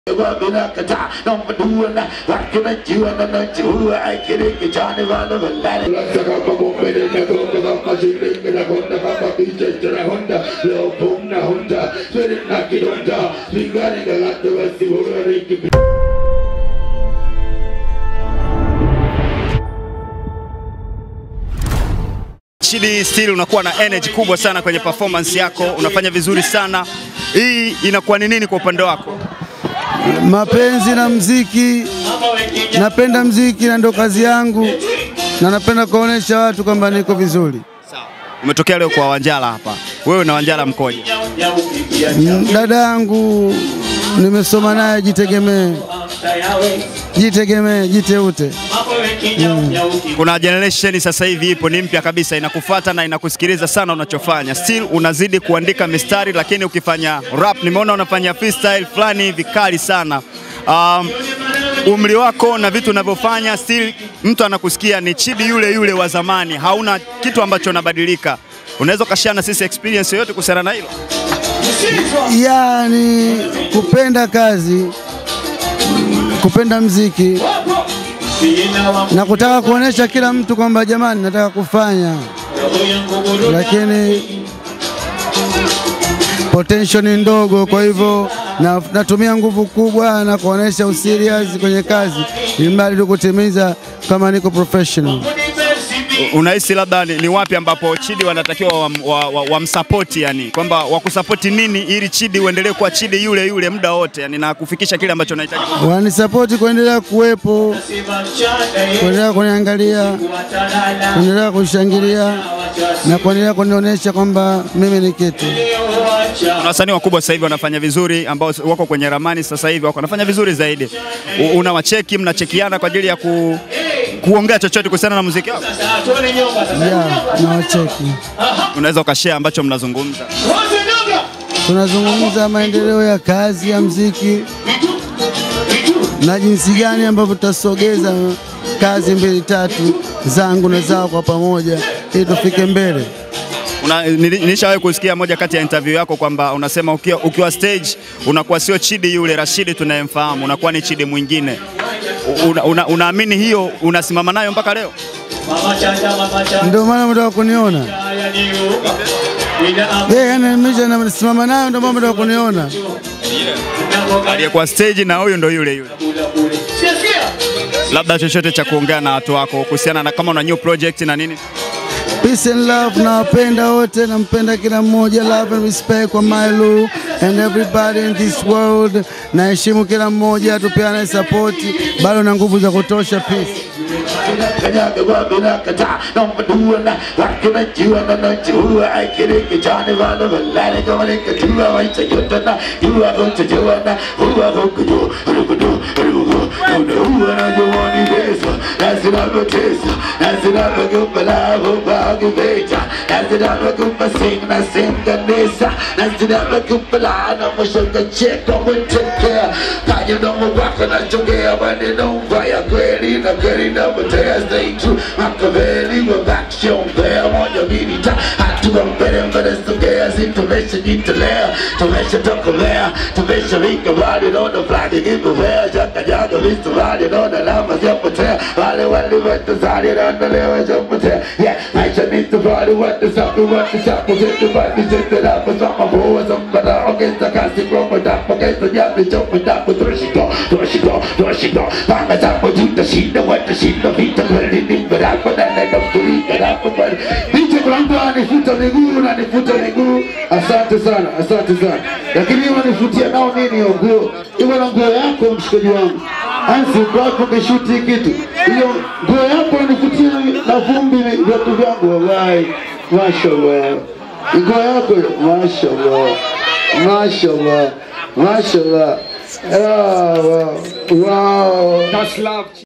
Chidi still unakuwa na energy kubwa sana kwenye performance yako, unafanya vizuri sana. Hii inakuwa ni nini kwa upande wako? mapenzi na mziki. Napenda mziki na ndo kazi yangu, na napenda kuonesha watu kwamba niko vizuri. Umetokea leo kwa Wanjala hapa, wewe na Wanjala mkoje? Mm, Dada yangu nimesoma naye, jitegemee, jitegemee, jiteute. Kuna generation sasa hivi ipo ni mpya kabisa, inakufuata na inakusikiliza sana unachofanya. Still unazidi kuandika mistari, lakini ukifanya rap nimeona unafanya freestyle fulani hivi kali sana. Um, umri wako na vitu unavyofanya still mtu anakusikia ni Chidi yule yule wa zamani, hauna kitu ambacho unabadilika. Unaweza ukashare na sisi experience yoyote kuhusiana na hilo? Yani kupenda kazi, kupenda mziki na kutaka kuonesha kila mtu kwamba jamani, nataka kufanya, lakini potential ni ndogo, kwa hivyo na, natumia nguvu kubwa na kuonesha userious kwenye kazi, ili mradi tu kutimiza kama niko professional. Unahisi labda ni, ni wapi ambapo Chidi wanatakiwa wamsapoti wa, wa, wamsapoti yani kwamba wakusapoti nini ili Chidi uendelee kuwa Chidi yule yule muda wote yani na kufikisha kile ambacho unahitaji? Wanisapoti kuendelea kuwepo, kuendelea kuniangalia, kuendelea kushangilia na kuendelea kunionyesha kwamba mimi ni kitu. Kuna wasanii wakubwa sasa hivi wanafanya vizuri ambao wako kwenye ramani sasa hivi wako wanafanya vizuri zaidi. U- Unawacheki, mnachekiana kwa ajili ya ku, kuongea chochote kuhusiana na muziki wako? Ya, nawacheki. Unaweza ukashare ambacho mnazungumza. Tunazungumza maendeleo ya kazi ya mziki na jinsi gani ambavyo tutasogeza kazi mbili tatu zangu na zao kwa pamoja ili tufike mbele. Una, nili- nilishawahi kusikia moja kati ya interview yako kwamba unasema ukiwa, ukiwa stage unakuwa sio Chidi yule Rashidi tunayemfahamu, unakuwa ni Chidi mwingine. Una, una, unaamini hiyo unasimama nayo mpaka leo? Ndio maana mtaka kuniona yeye, yani nimesha nasimama nayo, ndio maana mtaka kuniona. Aliyekuwa stage na huyu ndo yule yule. Labda chochote cha kuongea na watu wako kuhusiana na kama una new project na nini? Peace and love, nawapenda wote, nampenda kila mmoja. Love and respect kwa Mailu and everybody in this world. Naheshimu kila mmoja, tupeane support, bado na nguvu za kutosha. Peace. nachongea maneno mbaya kweli na kweli napotea stay true Machiavelli wa action there moja mbili ta hatua mbele mbele sogea si tumeshajitolea tumeshatokolea tumesharika wale naona fulani kipovea jaka jaka vitu wale naona alama ziapotea wale wale watazali naona leo zapotea yeah maisha ni safari watasafi watasafi zetu basi zetu lapo sama boa zambara ongeza kasi kwa madapo ongeza jambi chopo dapo toshiko toshiko toshiko panga zapo tutashinda watashinda vita kweli ni mbarako na nenda mturika dapo kweli Bicho kulamba anifuta miguu na nifuta miguu asante sana asante sana lakini hiyo wanifutia nao nini hiyo nguo hiyo na nguo yako mshikaji wangu ansi uko wako umeshuti kitu hiyo nguo yako wanifutia na vumbi viatu vyangu wallahi mashallah nguo yako mashallah mashallah mashallah Ah, wow. wow.